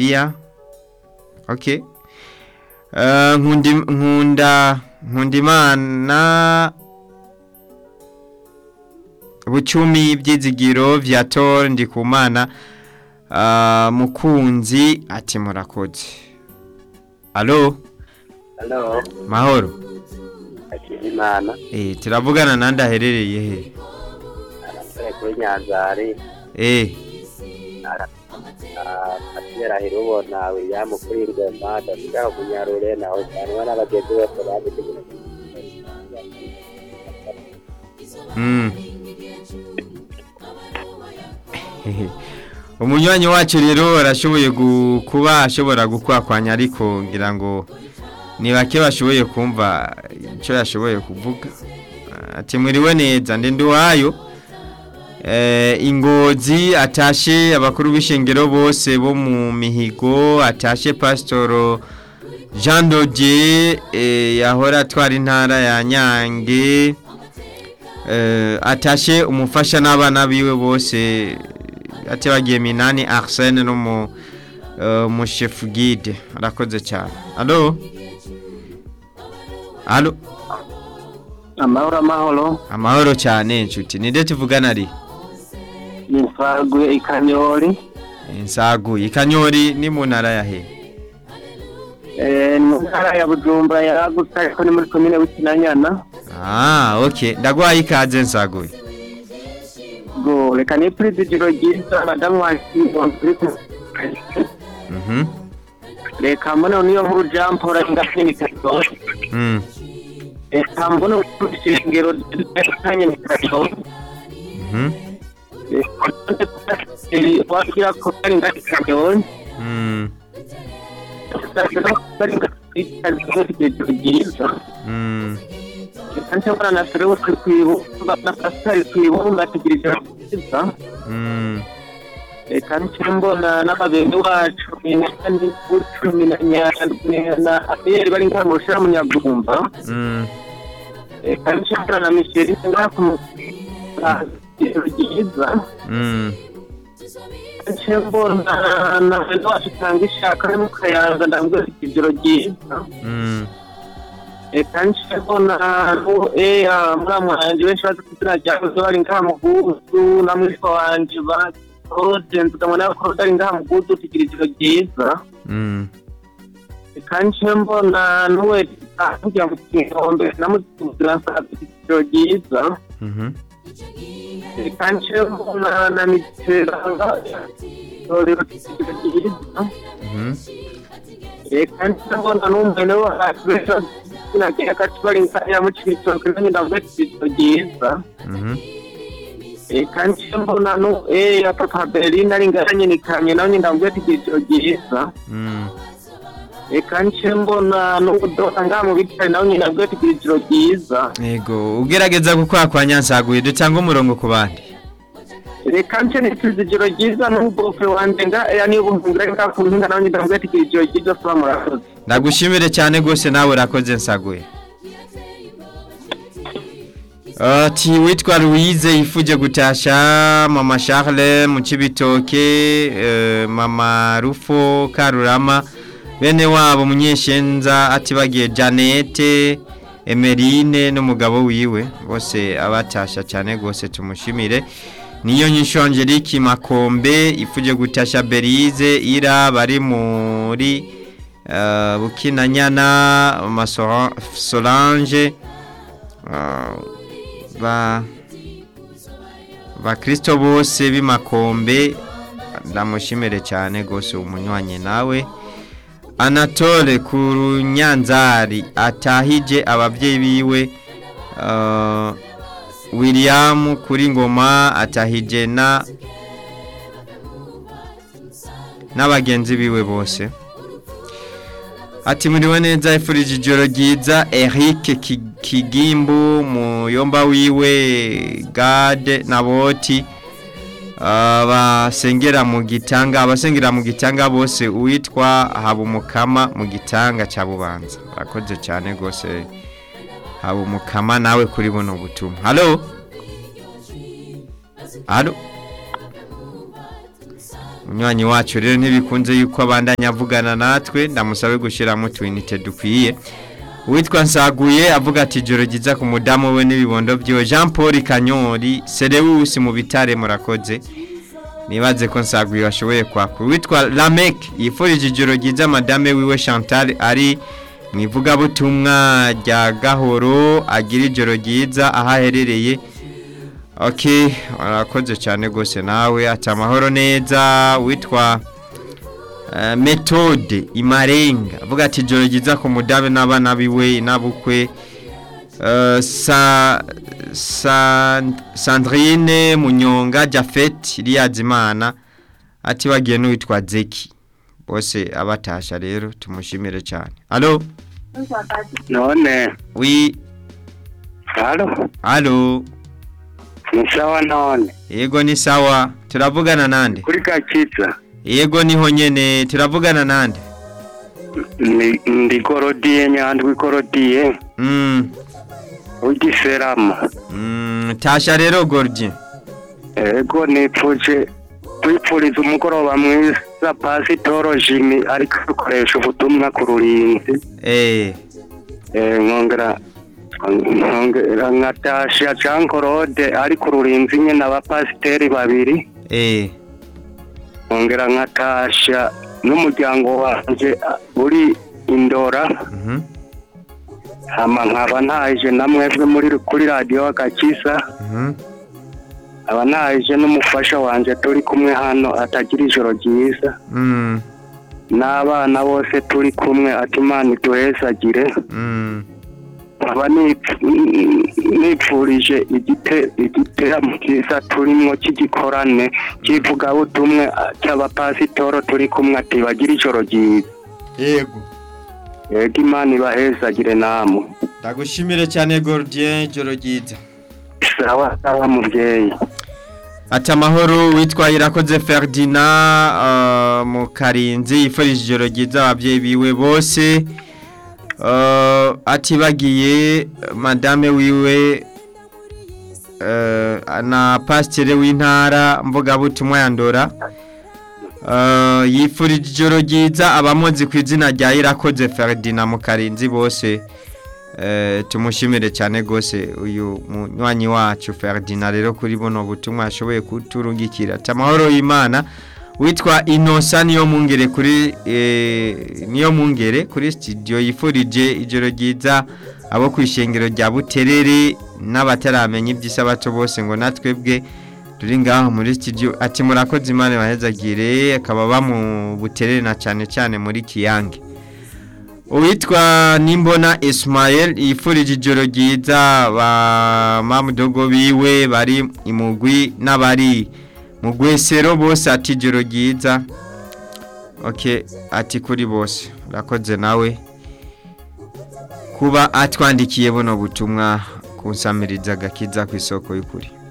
Libya okay uh, nkundi nkunda nkundimana bucumi byizigiro vya tor ndikumana uh, mukunzi ati murakoze alo Halo, mahoro Hakizimana, eh turavugana nandi aherereye he arasore kuri Nyanzari, eh Patera Hirubona, William kuri Ngoma, Dasigaho Munyarure, naho cyane n'abagenzi bose babitegura. mm. umunywanyi wacu rero arashoboye gu- kuba ashobora gukwakwanya ariko ngira ngo ni bake bashoboye kumva icyo yashoboye kuvuga ati mwiriwe neza ndi nduwayo eh, ingozi atashe abakuru b'ishengero bose bo mu mihigo atashe pasitoro jean dodier eh, yahora atwara intara ya nyange eh, atashe umufasha n'abana biwe bose ati bagiye minani arsene no mu uh, mu chef guide arakoze cyane allo allo Amahoro amahoro, amahoro cyane inshuti ninde tuvugana ari Nimfaguye Ikanyori, insagu ikanyori ni mu ntara ya he eh mu ntara ya Bujumbura yaragutse ariko ni muri komine Bukinanyana. ah okay ndagwaye ikaze nsaguye Go, reka ni presidiro ryiza madamu wa mhm Reka mbona niyo nkuru Jean Paul ngafini kato. mm Reka mbona ishengero kanye kato. mhm wakira ko ari ngati kato. mm mm nshobora na sore kwibuka na pasitari twibumba tugira ijoro ryiza mm reka ncyo mbona n'ababyeyi wacu ni cumi na nyandwi na abiyeri bari ngaha mu rushira mu nyagumba mm reka ncyo mbona na misheri ngaha ku ijoro ryiza mm ncyo mbona na bene wacu tanga ishaka ari mu kayanza ndambwira ijoro ryiza mm reka ncyo mbona muramu wanjye benshi bazi ku izina rya Jose bari ngaha mu guzu na mwitwa wanje ba Claude nzigama nawe Claude ari ngaha mu guzu tugira ijoro ryiza mm reka ncyo mbona n'uwe kugira ngo twihombe namuzira ijoro ryiza mhm reka ncyo mbona na miteranga torero ijoro ryiza mhm reka ncyo mbona n'umwene wacu benshi bazi ku izina rya Kacu bari ngaha mu Cibitoke nanjye ndambwira ijoro ryiza mhm reka ncyo mbona no eh ya papa Berlin ari nganye nikanye nawe ndambwira ati ijoro ryiza mm reka ncyo mbona n'ubudoda ngaha mu bitari nawe ndambwira ati ijoro ryiza Ego, ugerageza gukwakwanya nsaguye dutanga umurongo ku bandi. reka ncyo nitiza ijoro ryiza n'ubwofe wanje nga ya niyo buhungira ngaha ku mpinga nawe ndambwira ati ijoro ryiza soba murakoze Ndagushimire cyane gose nawe urakoze nsaguye. Ati witwa Louise yifuje gutasha mama Charles mu Cibitoke eh, mama Rufo Karurama bene wabo munyeshenza ati bagiye Janete Emerine n'umugabo wiwe bose abatasha cyane gose tumushimire niyo nyisho Angelique Makombe ifuje gutasha Berize ira bari muri uh, Bukinanyana Masora- Solange uh, ba bakristo bose b'imakombe ndamushimire cyane gose umunywanyi nawe anatole ku runyanzari atahije ababyeyi biwe uh, william kuri ngoma atahije na n'abagenzi biwe bose ati muriwe neza ifurije ijoro ryiza Eric Ki- Kigimbu muyomba wiwe Gade na Boti abasengera mu gitanga abasengera mu gitanga bose uwitwa Habumukama mu gitanga cya Bubanza akoze cyane gose Habumukama nawe kuri buno butumwa Hallo Hallo umunywanyi wacu rero ntibikunze yuko abandanya avugana natwe ndamusabe gushyiramo utuyinite dukwiye uwitwa nsaguye avuga ati ijoro ryiza ku mudamu we n'ibibondo byiwe jean paul kanyori serewusi mu bitare murakoze nibaze ko nsaguye washoboye kwakura uwitwa lamek yifurije ijoro ryiza madame wiwe chantal ari mu ivugabutumwa rya gahoro agira ijoro ryiza aho aherereye ok warakoze cyane rwose nawe ati amahoro neza witwa eh, metode imarenga avuga ati ijoro ryiza ku mudabe n'abana biwe n'abukwe Eh, sa, sa, sandrine munyonga jafet riyazimana ati bagiye n'uwitwa zeki bose abatasha rero tumushimire cyane alo none wi halo alo ni sawa none yego ni sawa turavugana nande kuri gakiza yego niho nyene turavugana nande ni ndi gorodiye nyandwi gorodiye mm, w'igiserama mm, tasha rero gordi ego nipfuje twipfuriza umugoroba mwiza pasitoro jimi ariko dukoresha ubutumwa ku rurinzi eh Eh, nkongera nkongera nkatasha jean claude ari ku rurinzi nyine abapasiteri babiri eh nkongera nkatasha n'umuryango wanjye ah, uri indora mhm hama nkaba ntaje na mwebwe muri kuri radiyo agakiza mhm nkaba ntaje n'umufasha wanjye turi kumwe hano atagira ijoro ryiza mm, n'abana bose turi kumwe ati imana iduhezagire mm. nkaba nip- nipfurije igite igiteramo cyiza turimo cy'igikorane cy'ivugabutumwe ah, cy'abapasitoro turi kumwe ati bagire ijoro ryiza yego yego imana ibahezagire namwe ndagushimire cyane gordien joro ryiza sawa sawa mubyeyi ati amahoro witwa irakoze ferdinand uh, mu karinzi yifurije ijoro ryiza ababyeyi biwe bose uh, ati bagiye madame wiwe uh, na pasiteri w'intara mvugabutumwa ya ndora uh, yifurije ijoro ryiza abamuzi ku izina rya irakoze ferdinand mu karinzi bose Eh, tumushimire cyane rwose uyu munywanyi wacu Ferdinand rero kuri buno butumwa ashoboye kuturungikira ati amahoro y'Imana witwa Inosa niyo mungere kuri eh, niyo mungere kuri studio yifurije ijoro ryiza abo ku ishengero rya Buterere n'abataramenya iby'isabato bose ngo natwebwe turi ngaho muri studio ati murakoze Imana bahezagire akaba ba mu Buterere na cyane cyane muri Kiyange uwitwa nimbona Ismael yifurije ijoro ryiza ba mamudogo biwe bari imugwi n'abari mu gwesero bose ati ijoro ryiza ok ati kuri bose urakoze nawe kuba atwandikiye buno butumwa kunsamiriza agakiza ku isoko y'ukuri